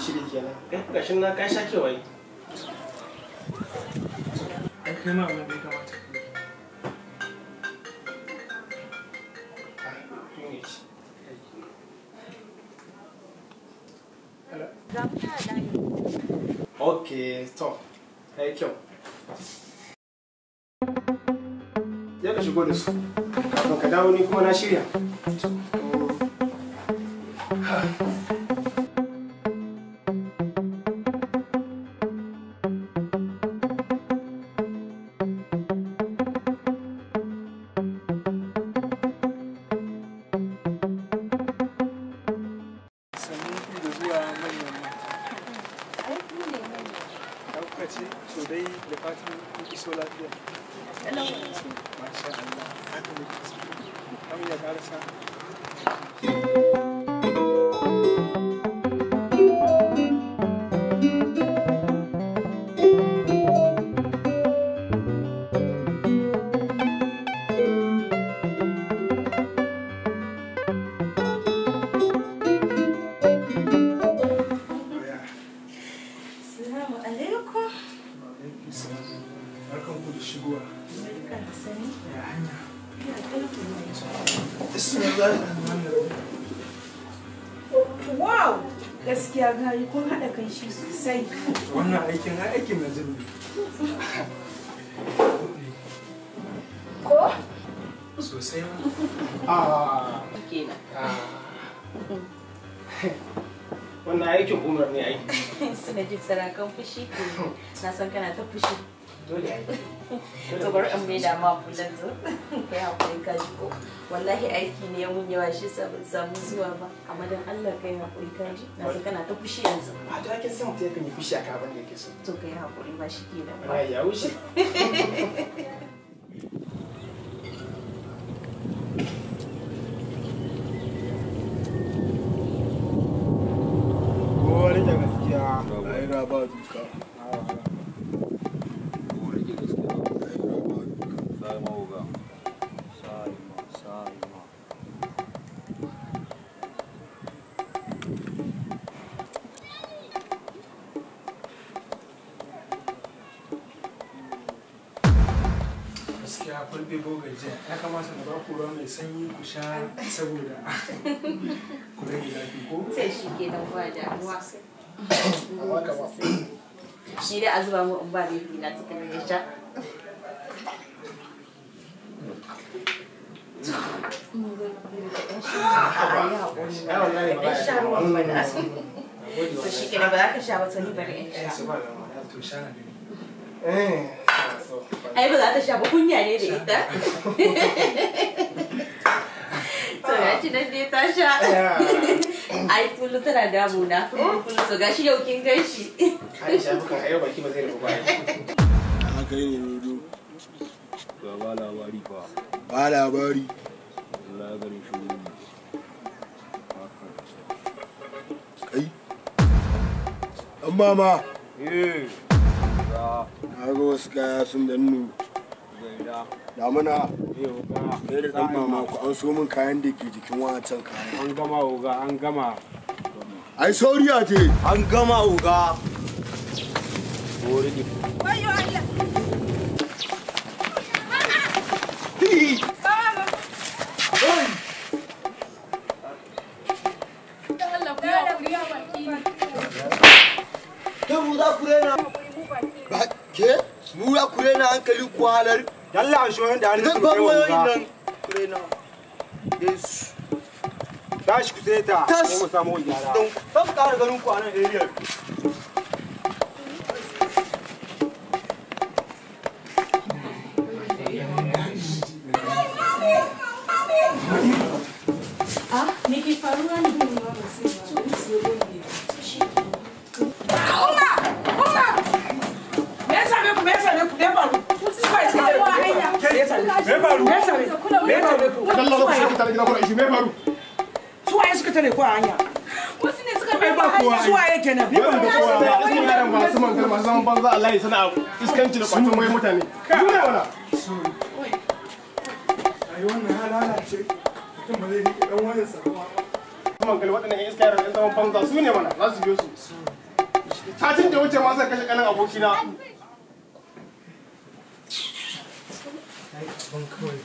shiri kenan kai gashin na ka sha kewaye Ai kai ma abin da ya kamata. ok to ya yi kyau ya ka shigo da su kafin ka dawo ni kuma na shirya Sannan ku da zuwa manyan mata. Ɗauka ce, so dai da fatan kun iso lafiya. Masha Allah, haka ne ke so. Kamun ya ƙarasa. Oya, Assalamu alaikum. alaikum salam. Barkan ku da shigowa. Barka da sani. Ya hanya. Ina ƙarfi mai Bismillahirrahmanirrahim. Wow! Gaskiya gari kun haɗa kan shi sosai. Wannan aikin ai aikin na jin ne. Ko? Sosai ma. ah Kenan. ah. wannan aikin umar ne ai Suna jin sarakan fushi ko na san kana ta fushi. dole ai To bari in mai da ma kullum zo. Kai haƙuri ka ji ko. Wallahi aiki ne mun yawa shi sa ban samu zuwa ba. Amma dan Allah kai haƙuri ka ji. Na san kana ta fushi yanzu. a da kin san mutum yakan yi fushi a kaban da yake so To kai haƙuri ba shi kenan ba. Wallahi ya wuce Kowa rike gaskiya. Ai na ba duka. gaskiya fulbe bogaje ya kamata na ba ku ruwa mai sanyi ku sha saboda ku rage zafi ko Sai shi kenan ba damuwa. amma kama Shi dai a zuba mu in ba da na cikin ya sha. ai wallahi ba Dan sha ruwan bana. gode To shi kenan ba za ka sha ba to ni bari in sha. su ba da ma to sha na gani eh so Ai ba za ta sha ba kunya ne da ita. To ya ci nan dai ta sha. Ai kullum tana damuna. Kullum to gashi yau kin gan shi. Aisha bukan ayo baki ba zai rufu ba ai haka ne rodo Ga ba labari fa, ba labari Allah ya gari shi wuri. kai an mama Eh, ga na ga wasu kaya sun dannu gaida, damuna eh ga. kai da dan mama ku an so min kayan da ke jikin wancan kayan An gama oga, an gama. ai sauriya ce An gama oga. Wuri ne. ke mu za ku rena ba ke mu za ku rena hankali ku halar Yalla an shohin da hannun idan su ba kai mu yoyin oga. nan ku rena yesu Tashi ku sai ta, Tas. sai mu samu gyara. don ban ƙara ganin ku a nan area Ah, me ke faruwa ne? dalla ku shi tare gida ku shi me faru suwaye suka tare ko a hanya Wasu ne suka ai ba kowa ai suwaye kenan yawan da kowa ba ismin yaran ba su man masu zaman banza Allah ya sana iskanci da kwacin wai mutane duniya wala ai wannan ya lalace mutum ba zai rike dan wayan sa ba hankali waɗannan yan iska yaran yan zaman banza su ne mana za su biyo su satin da wuce ma sai kashe kanan abokina ai abin kawai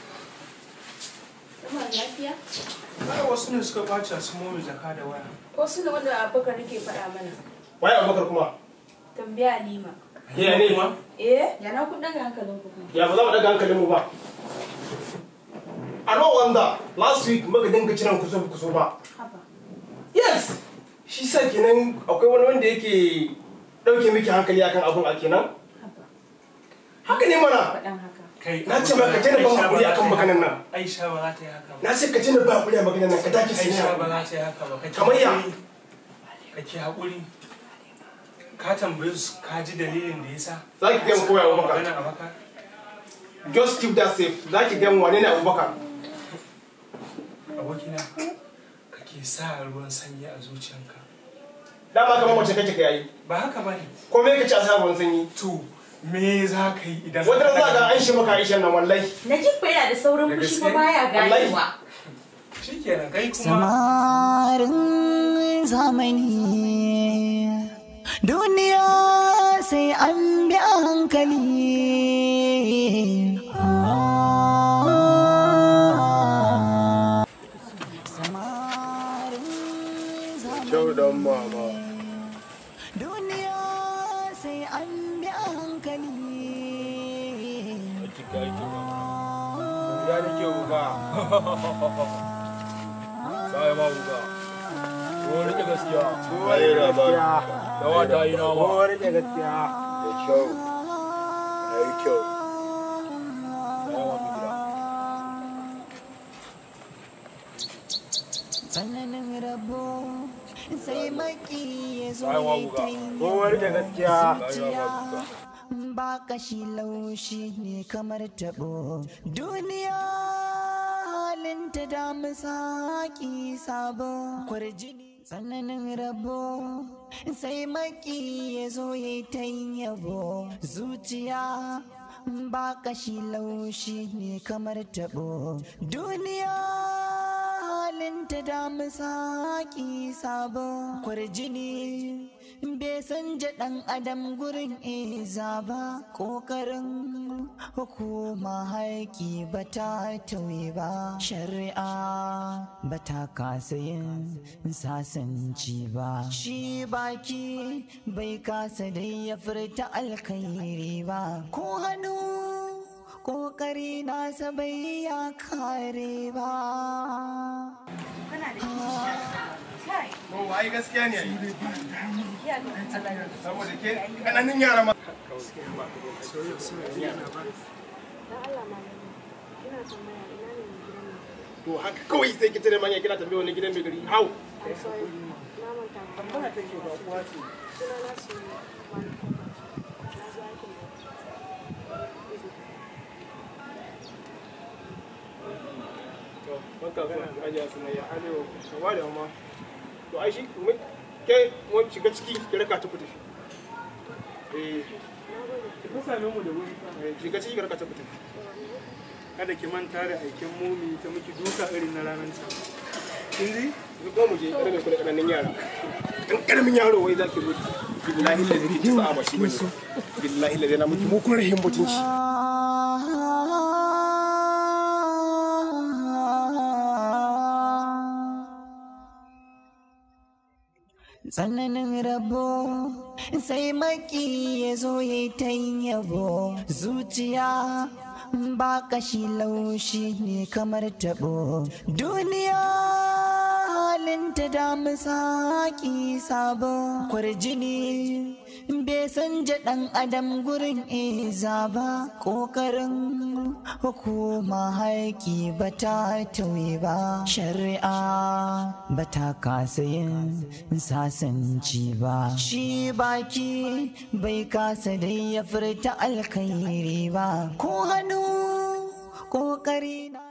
Zama lafiya? ai wasu ne suka ɓaci su momi jaka da waya Ko su ne wanda abubakar nake faɗa mana? waye abubakar kuma Tambaya Halima. ya ne ma Eh? Yana kun daga hankalin ku kuma. ya ba za mu daga hankalinmu ba a no wanda last week muka dinga cinan kuso kuso ba Haba. yes shi sa kenan akwai wani wanda yake ɗauke miki hankali akan abun a kenan Haba. haka ne mana Faɗan haka. kai Na ce maka tana ban hakuri akan maganan nan. aisha ba za ta yi haka ba na ce ka tuna ba kuɗi a maganar nan ka dake su aisha ba ne za ta yi haka ba kake Kamar ya? haƙuri. kake haƙuri ka tambaye su ka ji dalilin da yasa Za ki gaya mu koya wa maka. magana a maka just keep that safe za ki gan wane ne abubakar abokina kake sa ruwan sanyi a zuciyanka dama kamar mace kake ka yayi ba haka ba ne ko me kace a sa ruwan sanyi to me za ka yi idan wata ran za ka ga an shi maka aishan nan wallahi Najib fa yana da saurin Da fushi gaske? fa baya Wallahi. ganewa. shi kenan kai kuma samarin zamani duniya sai an bi a hankali samarin zamani dan mama duniya sai an bi a hankali Ya da ke wuga. Sai ma wuga. Ko rike gaskiya. Ko rike gaskiya. Da wata yi nama. Ko rike gaskiya. Da kyau. Da yi kyau. Sai ma mu gida. tsananin rabo sai maki ya zo Sai ma ya wuga. ta yi Ko rike gaskiya. zuciya ba kashi laushi ne kamar tabo duniya halin ta damu saki sabo kwarjini tsananin rabo sai maki ya zo ya ta yin yabo zuciya ba kashi laushi ne kamar tabo duniya halin ta damu saki sabo kwarjini bai san ɗan adam gurin iza ba ƙoƙarin hukuma haiki ba ta tauye ba shari'a ba ta kasa yin sasanci ba shi baki bai kasa dai ya furta alkhairi ba ko hannu ƙoƙari nasa bai ya kare ba Ba wai gaskiya ne ai. Saboda ke kananan yara ma. To haka kawai sai ki tare manya kina tambaye wani gidan mai gari. How? To, banka zuwa ajiya sunayya. Alewa, ba da ma. To ai shi mu ke mu shiga ciki ki raka ta ku tafi. Eh, ka same mu da wuri fa. eh, shiga ciki ki raka ta ku tafi. kada ki manta da aikin momi ta miki duka irin na ranar can kin ji Ki ko mu je kada mai kula kananan yara. Dan karamin yaro wai zaki zo. Billahi la ilaha illa ba shi bane. Billahi la ilaha miki mu kun rahin mutunci. tsananin rabo sai maki ya zo ya ta yin yabo zuciya ba kashi laushi ne kamar tabo duniya halin ta damu saki sabo kwarjini bai san ɗan adam gurin iza ba ƙoƙarin hukuma haiki ba ta tauye ba shari'a ba ta kasa yin sasanci ba shi baki bai kasa dai ya furta alkhairi ba ko hannu ƙoƙari na